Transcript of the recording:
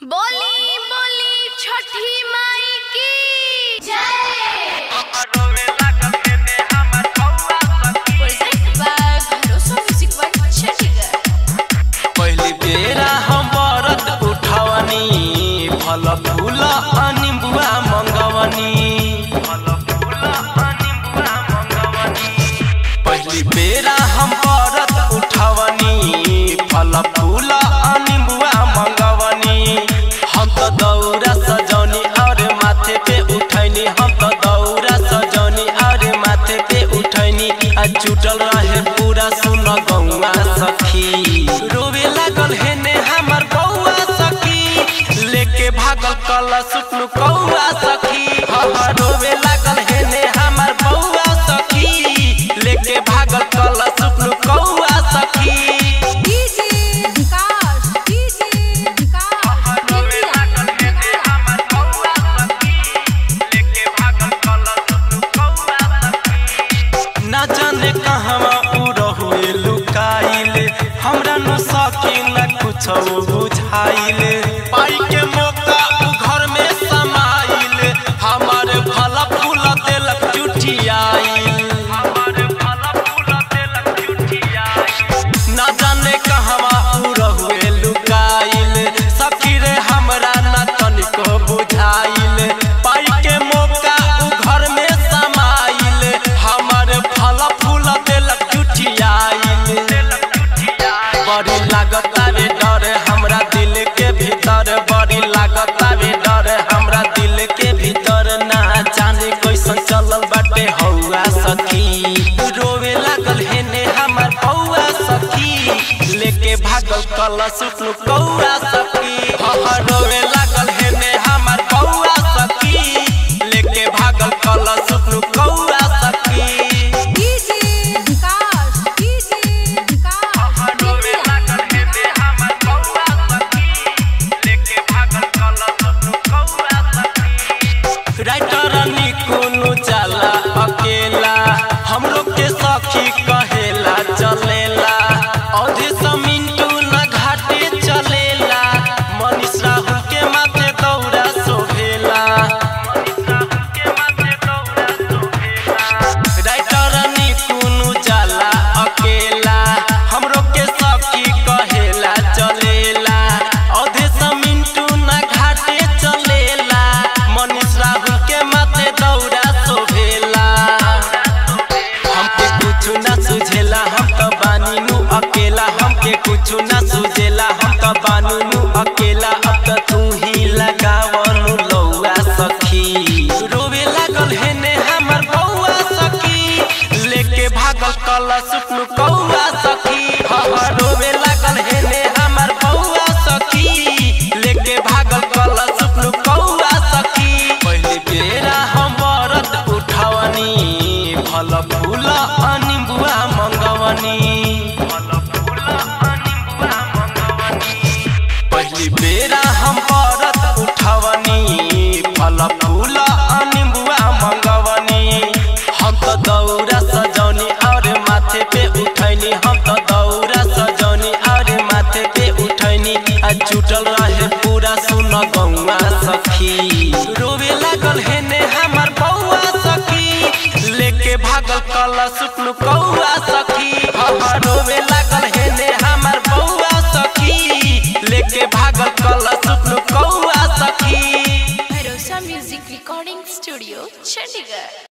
बोली बोली छठी माई की जय project by Bharosa music world Chandigarh पहली बेरा हम व्रत उठवनी फल फूल अनिबुआ मंगवनी पहली बेरा हम व्रत उठवनी फल फूल अनिबुआ मंगवनी हम तो दौरा सजौनी और माथे पे उठैनी हम तो दौरा सजौनी और माथे पे उठैनी आ जुटल रहे पूरा सुन गौआ सखी रोवे लागल हेने हमर बौआ सखी लेके भागल कल सुपनु कौआ सखी हाँ रोवे लागल हेने हमर बौआ सखी लेके भागल कल सुपनु कौआ सखी डीजे विकास डीजे विकास ना जाने कहवा उ रहुए लुकाइले हमरा नु सकी न कुछ बुझाइले पाई के मौका उ घर में समाइले हमारे भला फूल देलक जुठियाइल ना जाने कहवा उ रहुए लुकाइले सखी रे हमरा न तनिको बुझाइले पाई के मौका उ घर में समाइले हमारे फल फूल देलक जुठियाइल बड़ी लागता रे डर हमरा दिल के भीतर बड़ी लागता रे डर हमरा दिल के भीतर ना जाने कैसन चलल बाटे हौआ सखी रोवे लागल हेने हमर बौआ सखी लेके भागल कल सुटनु कौआ सखी हाँ रोवे लागल हेने हमर बौआ सखी लेके भागल कल सुटनु कौआ सखी DJ Vikas DJ Vikas writer निकुनु जाला अकेला हमरो के सखी कहेला चलेला औधे समिंटू न घाटे चलेला मनीष राहुल के माथे दौड़ा सोहेला राइटर निकुनु जाला अकेला हमरो के सखी कहेला चलेला औधे समिंटू न घाटे चलेला मनीष राहुल के माथे दौड़ा सोहेला हमके कुछु ना सुझेला हम तो बानी नु अकेला हमके कुछु ना सुझेला हम तो बानू नु अकेला अब तो तू ही लगावनु लौआ सखी रोवे लागल हेने हमर बौआ सखी लेके भागल कल सुपनु कौआ सखी हाँ रोवे लागल हेने हमर बौआ सखी लेके भागल कल सुपनु कौआ सखी पहले बेरा हम व्रत उठवनी फल फूल अनिबुआ मंगवनी पहली बेरा हम व्रत उठवनी फल फूल अनिबुआ मंगवनी हम तो दौरा सजौनी और माथे पे उठैनी हम तो दौरा सजौनी और माथे पे उठैनी आ जुटल रहे पूरा सुन गौआ सखी रोवे लागल हेने हमर बौआ सखी लेके भागल कल सुटनु कौआ सखी हाँ रोवे लागल हेने हमर बौआ सखी लेके भागल कल सुटनु कौआ सखी भरोसा म्यूजिक रिकॉर्डिंग स्टूडियो चंडीगढ़